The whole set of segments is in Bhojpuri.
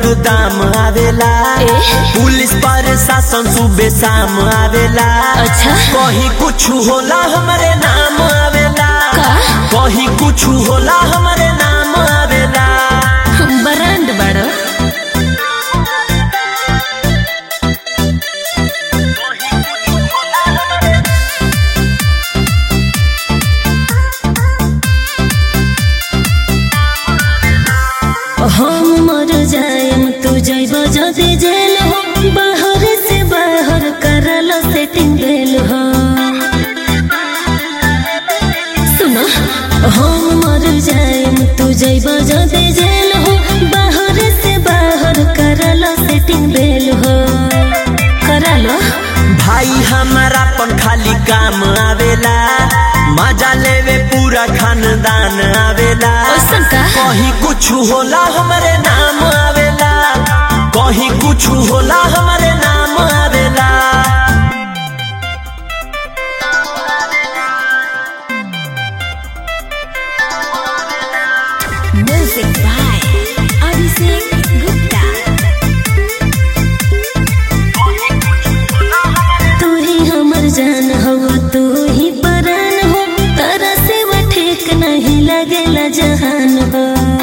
दाम आवेला ए? पुलिस प्रशासन सुबह शाम आवेला अच्छा कहीं कुछ होला हमारे नाम आवेला का? कहीं कुछ होला हमारे नाम आवेला बरांड बड़ो हम मर जाएम तू जैब जदि जेल हो बाहर से बाहर करल सेटिंग भेल हो सुनो हम मर जाएम तू जैब जदि जेल हो बाहर से बाहर करल सेटिंग भेल हो करलो भाई हमारा पन खाली काम आवेला मजा लेवे पूरा खानदान आवेला ओसन का? कहीं कुछ होला हमारे नाम आवेला कहीं कुछ होला हमारे नाम आवेला Music by Abhishek Gupta. तू ही हमर जान हो तू ही परान हो तारा से वो ठीक नहीं लगेला जहान हो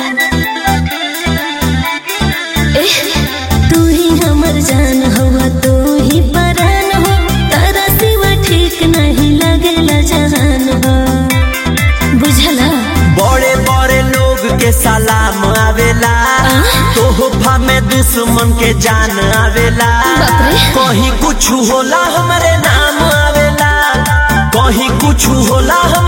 एह, तू ही हमर जान हो तू ही परान हो तारा से वो ठीक नहीं लगेला जहान हो बुझला बड़े बड़े लोग के सलाम आवेला तोहफा में दुश्मन के जान आवेला बाप रे। कहीं कुछ होला हमारे नाम आवेला कहीं कुछ होला